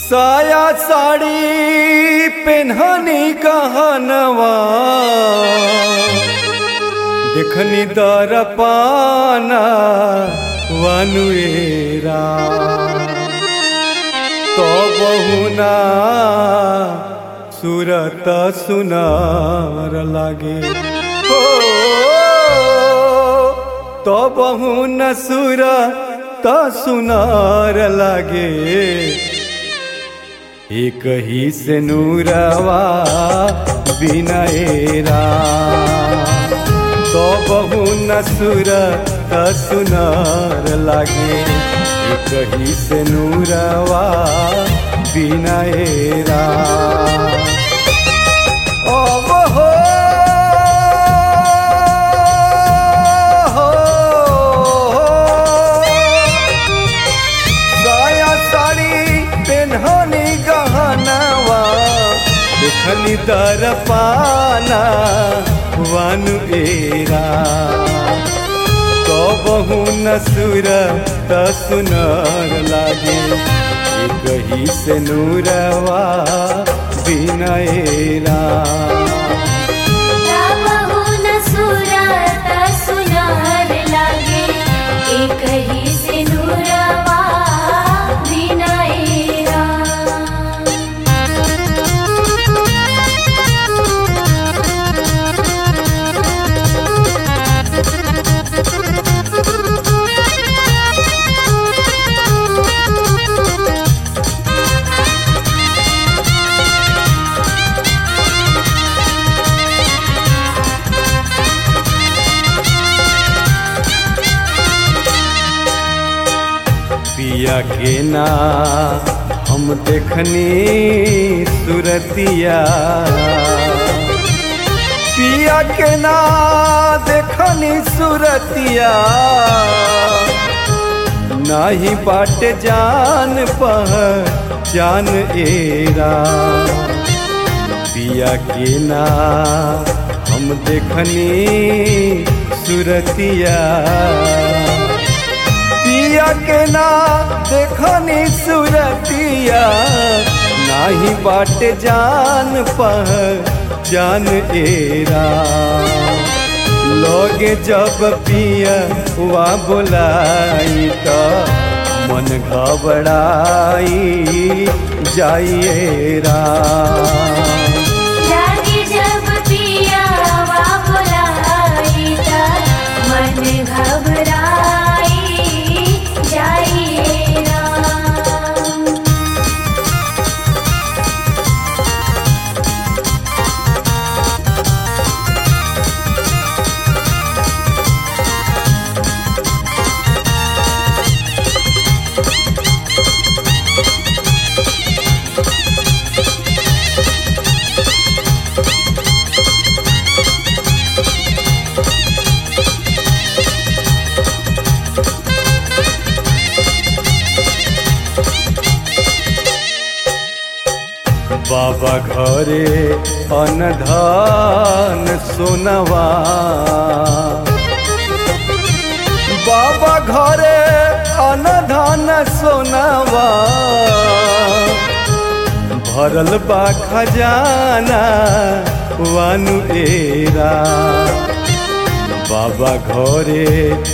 साया साड़ी पेन्हनी कहनवा देखनी दर पाना वनुएरा तो बहुना सुरत सुनार लागे हो तो बहुन सुर त सुनार लागे एक ही से नूरवा बिनएरा तो बहु नसुर त सुनार लागे एक ही से नूरवा बिनएरा अब हो साया साड़ी पेन्हनी गहनवा देखनी दर पाना वन एरा कबहू नसुर त सुनर लागे एक ही से नूरवा बिनएरा रामहु न सुरत सुनार लागे एक ही से नूरवा विनयरा पिया के ना हम देखनी सुरतिया पिया के ना देखनी सुरतिया नाही बाट जान पह जान एरा पिया के ना हम देखनी सुरतिया पिया के ना देखनी सुरतिया नाही बाट जान पह जान एरा लोगे जब पिया हुआ बोलाई तो मन घबराई जाइएरा लागे जब पियावा बुलाई त मन घबराई जाइएरा बाबा घरे अनधान सोनवा बाबा घरे अनधान सोनवा भरल बा खजाना वानु एरा बाबा घरे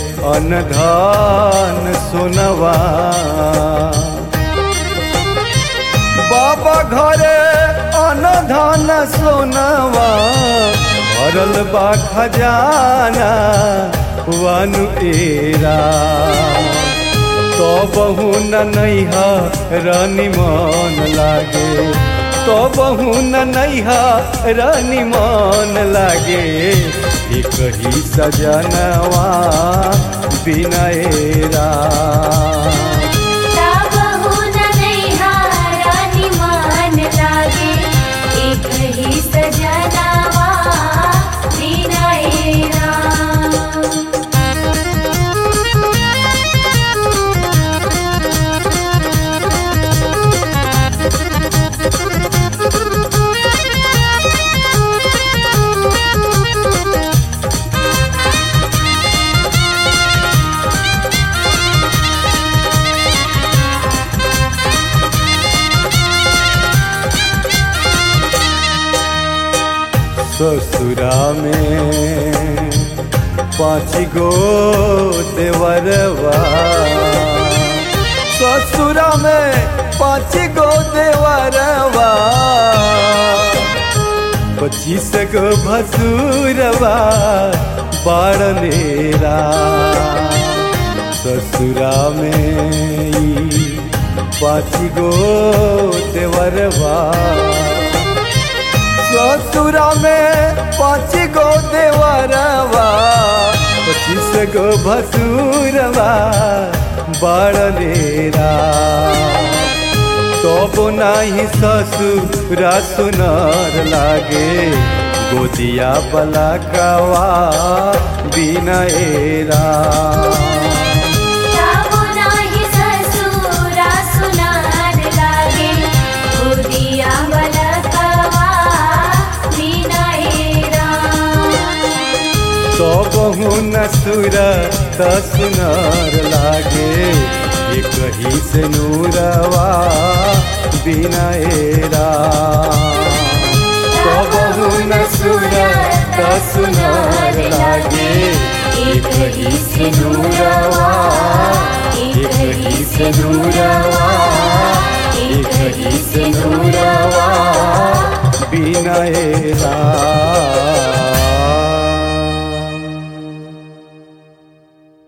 अनधान सोनवा बाबा घरे अनधन सोनवा भरल बा खजाना वनु एरा तो बहु न नैहा रानी मन लागे तो बहु न नैहा रानी मन लागे एक ही सजनवा बिनएरा रामहु न नैहारानी मान लागे एक ही सजनावा विनयरा ओ ससुरा में पाँच गो देवरवा ससुरा में पाँच गो देवरवा पच्चीस गो भसुरवा बाड़नेरा ससुरा में ई पाँच गो देवरवा ससुरा में पाँच गो देवरवा पच्चीस गो भसुरवा बड़लेरा तब नाही ससुरा सुनर लागे गोदिया बलकवा बिनएरा जाबो नाही ससुरा सुनार लागे गोदिया बलकवा विनयरा सबहु नसुर सुनर लागे ये कही से नूरवा बिनएरा सबहु नसुर सुनर लागे ये कही से नूरवा ये कही से नूरवा ये कही से नूरवा बिनएरा